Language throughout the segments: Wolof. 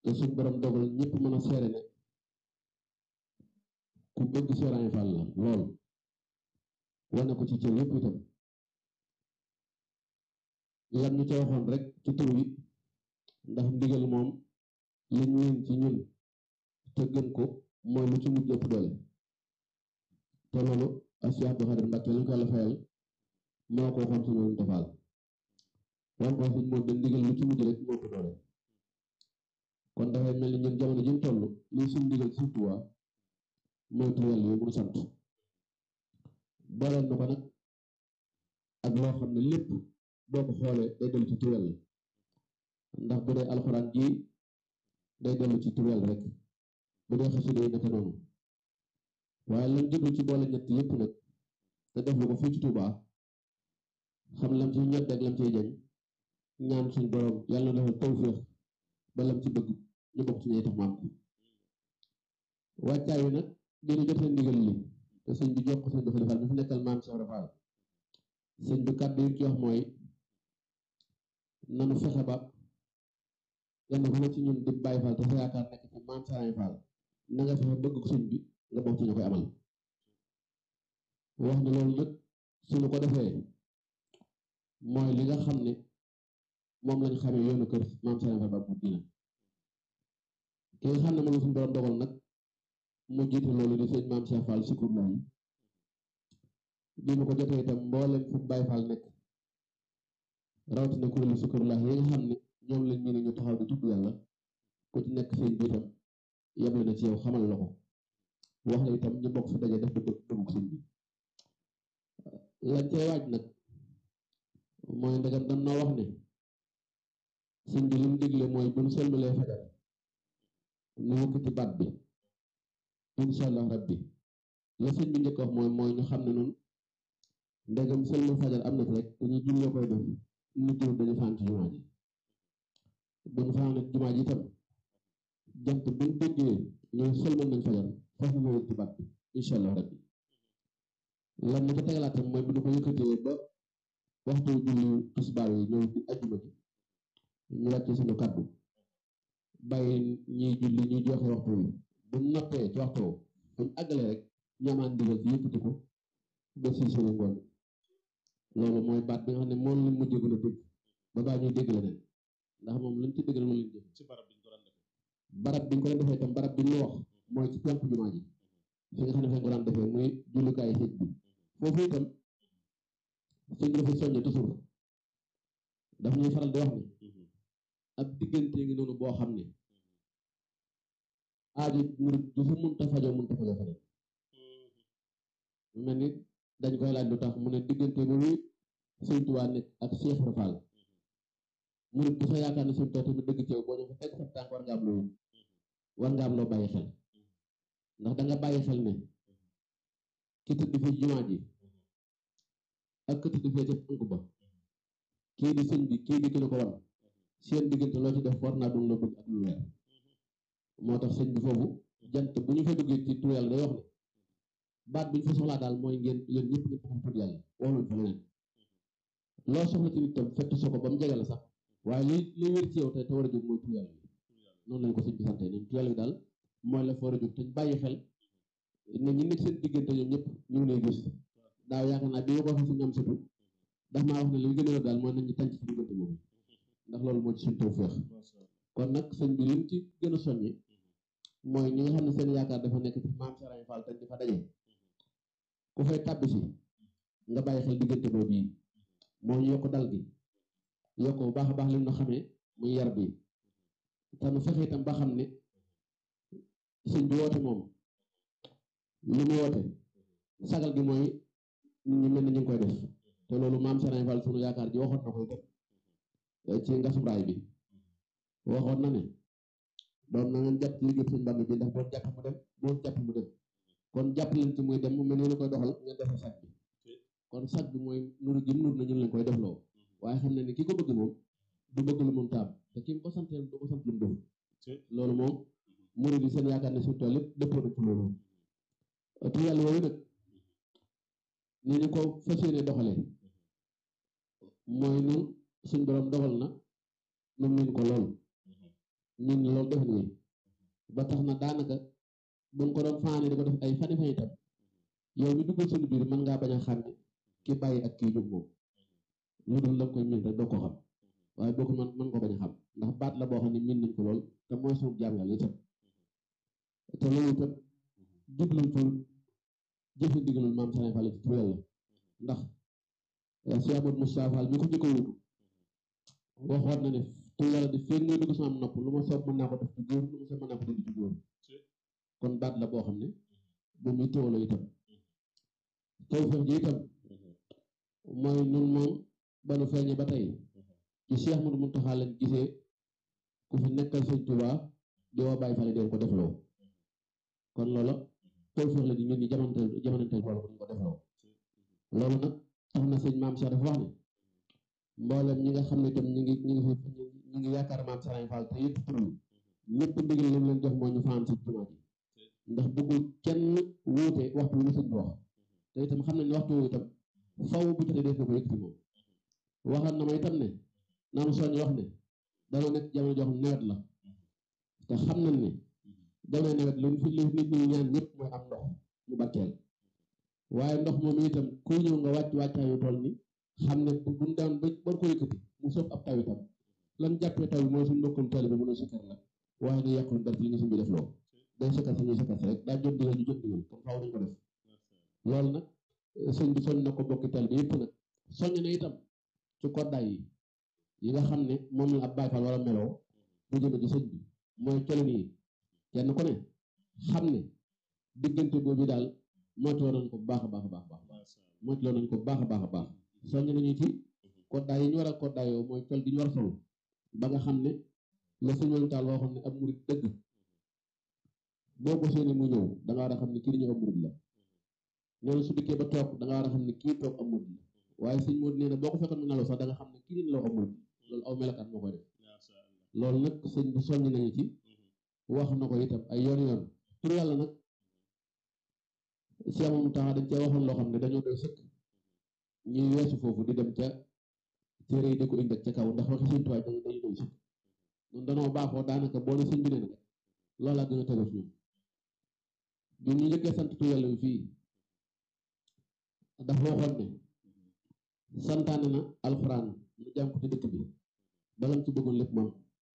te suñ borom dogal ñëpp mën a seere ne ku bëgg Serigne Fall la lool wane ko ci cër yëpp itam lan ñu ca waxoon rek ci tur wi ndax ndigal moom li ñu leen ci ñun te gën ko mooy lu ci mujj ëpp doole te loolu ak Cheikh Abdou Khadir Mbacke lañ ko la fayal moo ko waxoon ci ñoom defaal wan ko suñ moom da ndigal lu ci mujj rek moo ëpp doole kon dafay mel ni ñun jamono ji ñu toll lii suñ ndigal surtout waa mooy tur yàlla yi mu sant booleel na ko nag ak loo xam ne lépp boo ko xoolee day dellu ci tur yàlla ndax bu dee alxuraan ji day dellu ci tur yàlla rek bu dee xasida yi naka noonu waaye lañ jublu ci boole ñett yépp nag te def lu ko fii ci Tuubaa xam lam ci ñett ak lam ciy jañ ñaan suñ borom yàlla na defal tawféex ba lam ci bëgg ñu bokk ci ñay tax maam ko wàccaay wi nag dina jotee ndigal li te sëñ bi jox ko sëñ dafa defal mi fi nekkal maam Cheikh Rafal sëñ bi kàddu yi ci wax mooy nanu fexe ba kenn ku ne ci ñun di bàyyi Fall te sa yaakaar nekk ci maam Serigne Fall na nga fexe bëgg ko sëñ bi nga bokk ci ñu koy amal wax ne loolu nag suñu ko defee mooy li nga xam ne moom lañ xamee yoonu kër maam Serigne Fall ba mu dina ki nga xam ne moom la suñu borom dogal nag mu jiite loolu di sëñ maam Cheikh Fall Sikour la yi bi mu ko jotee itam mboolem fu Baye Fall nekk rawatina kuréelu Sikour la yi nga xam ne ñoom lañ ñu ne ñu taxaw di tudd yàlla ku ci nekk seen biitam yeble na ci yow xamal la ko wax la itam ñu bokk fi daje def dëgg dëggu sëñ bi lañ cay waaj nag mooy ndegam dañ noo wax ne sëñ bi li mu digle mooy bu ñu sëlmalee fajar nu yëkkati baat bi incha allah rabbi la sëñ bi njëkk wax mooy mooy ñu xam ne noonu ndegam sëlmal fajar am na ci rek dañuy jullee koy def nit ñi dañu faan ci jumaa ji bu ñu faan jumaa ji itam jant bu ñu déggee ñooy sëlmal nañ fajar foofu ñu yëkkati baat bi incha allah rabbi lan mu ko tegalaatam mooy bu ñu ko yëkkatee ba waxtu julli tisbaar yi ñëw di ajjuma ji ñu wàcce suñu kàddu bàyyi ñiy julli ñuy joxe waxtu wi bu noppee ci waxtu bu ñu àggalee rek ñamaan ndigal ci yëkkati ko ba si suñu ngoon loolu mooy baat bi nga xam ne moom lañ mujjee gën a dégg ba baa ñuy dégg leneen ndax moom luñ ci dégg la moom lañ jëf ci barab bi ñu ko daan defee barab bi ñu ko doon defee itam barab bi ñu wax mooy ci penku jumaa ji fi nga xam ne fa ñu ko daan defee muy jullukaayu sëñ bi foofu itam sëñ dafa soññe toujours daf ñuy faral di wax ne ab diggante ngi noonu boo xam ne aajo murit du fa mënta fajoo mënta fajoo feneen mel ni dañ koy laaj lu tax mu ne diggante boobu sëñ Tuubaa nekk ak Cheikh Ibra Fall murit bu sa yaakaar ne sëñ Tuubaa tamit dëgg ci yow boo ñëw fa teg sa tànk war nga am loo war nga am loo bàyyi xel ndax da nga bàyyi xel ne ki tëdd fi jumaa ji ak ki tëdd fee ca tànk ba kii di sëñ bi kii di ki la ko wan seen diggante loo ci def war naa doon la bëgg ak lu leer moo tax sëñ bi foofu jant bu ñu fa duggee ci tur yàlla day wax ne baat bi ñu fa soxlaa daal mooy ngeen yéen ñëpp ngeen taxaw tur yàlla waxuñ fa leneen loo soxla ci nit tam fekk soo ko ba mu jege la sax waaye li li wér ci yow te te war a jóg mooy tur yàlla bi noonu lañ ko sëñ bi sante ne tur yàlla bi daal mooy la fa war a jóg te ñu bàyyi xel ne ñi nekk seen diggante ñoom ñëpp ñu ngi lay gis daaw yaakaar naa bi ma ko waxee suñu am sutu ndax maa wax ne li gën a daal mooy nañ ñu tànc ci diggante boobu ndax loolu moo ci suñ tawfeex kon nag sëñ bi lim ci gën a soññi mooy ñi nga xam ne seen yaakaar dafa nekk ci maam Serigne Fall te di fa daje ku fay tàbbi si nga bàyyi xel diggante boobu yi moo ñu yokk dal gi yokk bu baax a baax lim na xamee muy yar bi te nu fexe itam ba xam ne sëñ bi woote moom li mu woote sagal gi mooy nit ñi mel ni ñu ngi koy def te loolu maam Serigne Fall sunu yaakaar ji waxoon na koy def ci ngasum raay bi waxoon na ne doon na ngeen jàpp ci liggéey sëñ Bamba bi ndax boo jàpp mu dem boo jàpp mu dem kon jàpp leen ci muy dem mu mel ni koy doxal ngeen defal sag bi kon sag bi mooy nuru gi nur na ñun lañ koy defloo waaye xam ne ni ki ko bëgg moom du bëgg lu mun taam te ki mu ko santeel du ko sant lu mu def loolu moom murid yi seen yaakaar ne suñu tool yëpp dëppoo na ci loolu te yàlla woowu nag ni ñu ko fas yéene doxalee mooy nu suñ borom dogal na nu miin ko lool ñun loolu def nañu ba tax na daanaka buñ ko doon faane di ko def ay fani fani tam yow mi duggal suñu biir mën ngaa bañ a xàmme ki bàyyi ak kii jóg moom lu dul la koy miin rek doo ko xam waaye boo ko mën mën ko bañ a xam ndax baat la boo xam ne miin nañ ko lool te mooy suñu jaam yàlla itam te loolu itam jubluñ ci jëfe ndigalul maam Serigne Fall ci tur yàlla ndax Cheikh Amadou Moustapha Fall mi ko njëkk a wutu waxoon na ne tur yàlla di feeg muy dugg sama nopp lu ma soob mën naa ko def ci góor lu ma soob mën naa ko dindi ci góor kon baat la boo xam ne bu muy teewloo itam tawfeex ji itam mooy nun moom ba nu feeñe ba tey ci Cheikh Amadou Mountakha lañ gisee ku fi nekkal Sëñ Tuubaa di woo Baay Faal deen ko defloo kon loola tawfeex la di ñun ñi jamonanteel jamonanteel boole ko ñu ko defloo loolu nag tax na sëñ maam Cheikh dafa wax ne mboolem ñi nga xam ne itam ñi ngi ñi ngi fi ñi ngi yaakaar maam Serigne Fall te yëpp tur ñëpp ndigal li mu leen jox mooy ñu fanaan si jumaa ji ndax bëggul kenn wuute waxtu wu sëñ bi wax te itam xam nañ ne waxtu wu itam faw bu jotee def na ko yëkkati moom waxal na ma itam ne naanu soñ wax ne dana nekk jamono jox nawet la te xam nañ ne jamono nawet lu fi li nit ñi ñaan ñëpp mooy am ndox mu barkeel waaye ndox moom itam kuy ñëw nga wàcc wàccaayu tool ni xam ne bu buñ daan ba war ko yëkkati mu soob ab taw itam lan jàppee taw bi mooy suñu mbokkum taali bi mën a sikkar la waaye nga yàqul dara li nga suñ bi def loo day sikkar sañuy sikkar rek daa jot digal ñu jot digal kon faaw nañ ko def loolu nag sëñ bi soñ na ko bokki taali bi yëpp nag soññ na itam ci koddaay yi yi nga xam ne moom la ab Baay Faal wala meloo bu jëme ci sëñ bi mooy colin yi kenn ku ne xam ne diggante boobu daal moytuloo nañ ko bu baax a baax a baax baax moytuloo nañ ko bu baax a baax a baax soññ nañu ci koddaay yi ñu war a koddaayoo mooy col gi ñu war a solu ba nga xam ne la sëñ taal waxoon ne ab murit dëgg boo ko séenee mu ñëw da nga war a xam ne kii di ñëw ab murit la nee na su dikkee ba toog da nga war a xam ne kii toog ab murit la waaye sëñ Modou nee na boo ko fekkoon mu nelaw sax da nga xam ne kii di nelaw ab murit loolu aw melakaan moo koy def loolu nag sëñ bi soññ nañu ci wax na ko itam ay yoon yoon tur yàlla nag si amam taxa dañ cee waxoon loo xam ne dañoo doy sëkk ñuy weesu foofu di dem ca téere yi di ko indi ca kaw ndax waxi sëñ tuwaay dañu dañu doy sëkk ñun danoo baaxoo daanaka boo ne sëñ bi nee na rek loolaa gën a tegu ñun ñun ñu njëkkee sant tur yàlla bi fii dafa waxoon ne santaane na alxuraan mu jàng ko ci dëkk bi balam ci bëggoon lépp moom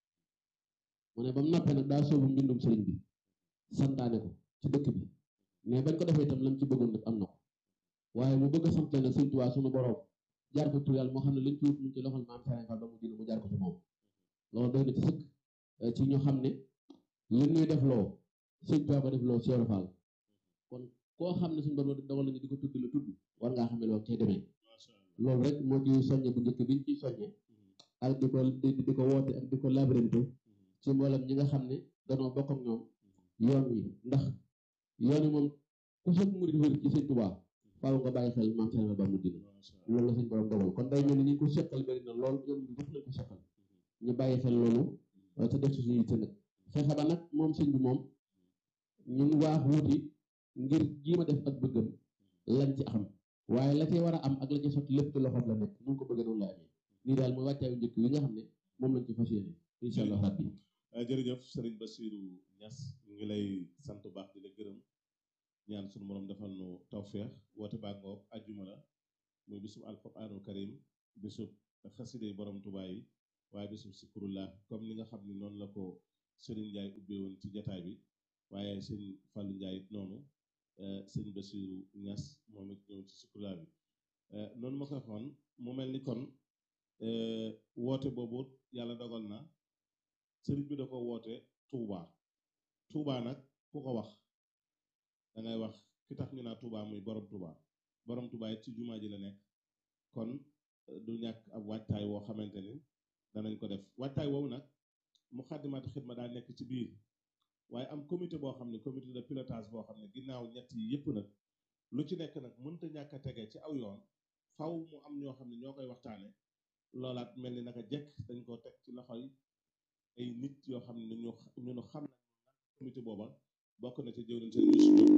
mu ne ba mu noppee nag daa soobu mbindum sëriñ bi santaane ko ci dëkk bi mais bañ ko defee itam lam ci bëggoon lépp am na ko waaye mu bëgg a sant nag sëñ Tuubaa suñu borom jaar ko tur yàlla moo xam ne liñ ci wut mu ci loxol maam Serigne Fall ba mu dina mu jaar ko ci moom loolu doy na ci sëkk ci ñu xam ne li ñuy def loo sëñ Tuubaa ko def loo Cheikh Fall kon koo xam ne suñu borom dogal nañu di ko tudd la tudd war ngaa xam ne loolu cay demee loolu rek moo ci soññe bu njëkk biñ ciy soññe ak di ko di ko woote ak di ko labirinte ci mboolem ñi nga xam ne danoo bokk ak ñoom yoon wi ndax yoon wi moom ku sëg murit wér ci sëñ Tuubaa faaw nga bàyyi xel maam Serigne ba mu dina loolu la sëñ borom dogal kon day mel ni ñu ko seqal bëri na lool yoon wi ñëpp lañ ko seqal ñu bàyyi xel loolu te def ci suñu yitte nag fexe ba nag moom sëñ bi moom ñun waax wuti ngir jiima def ak bëggam lañ ci xam waaye la cay war a am ak la cay sotti lépp ci loxoom la nekk nu ko bëggee noonu la amee nii daal mooy wàccaayu njëkk yi nga xam ne moom lañ ci fas yéene incha allah rabbi jërëjëf Serigne Bassirou Niass ñu ngi lay sant bu baax di la gërëm ñaan suñu borom defal nu tawféex woote baa ngoog ajjuma la muy bisub alquraanul karim bisub xaside borom Tuubaa yi waaye bisub sikurullah comme ni nga xam ni noonu la ko Serigne Ndiaye ubbee woon ci jataay bi waaye sëñ Fallou Ndiaye it noonu sëñ Bassirou Niass moom it ñëw ci sikurullah bi noonu ma ko waxoon mu mel ni kon woote boobu yàlla dogal na sëriñ bi da ko woote Touba Touba nag ku ko wax da ngay wax ki tax ñu naa Touba muy borom Touba borom Touba it ci jumaa ji la nekk kon du ñàkk ab waajtaay woo xamante ni danañ ko def waajtaay woowu nag mu xaddimaat xidma daa nekk ci biir waaye am comité boo xam ne comité de pilotage boo xam ne ginnaaw ñett yi yëpp nag lu ci nekk nag mënta ñàkk a tege ci aw yoon faw mu am ñoo xam ne ñoo koy waxtaane loolaat mel ni naka jekk dañ ko teg ci loxoy ay nit yoo xam ne ñu ñu xam nañ comité booba bokk na ci jëwriñ seen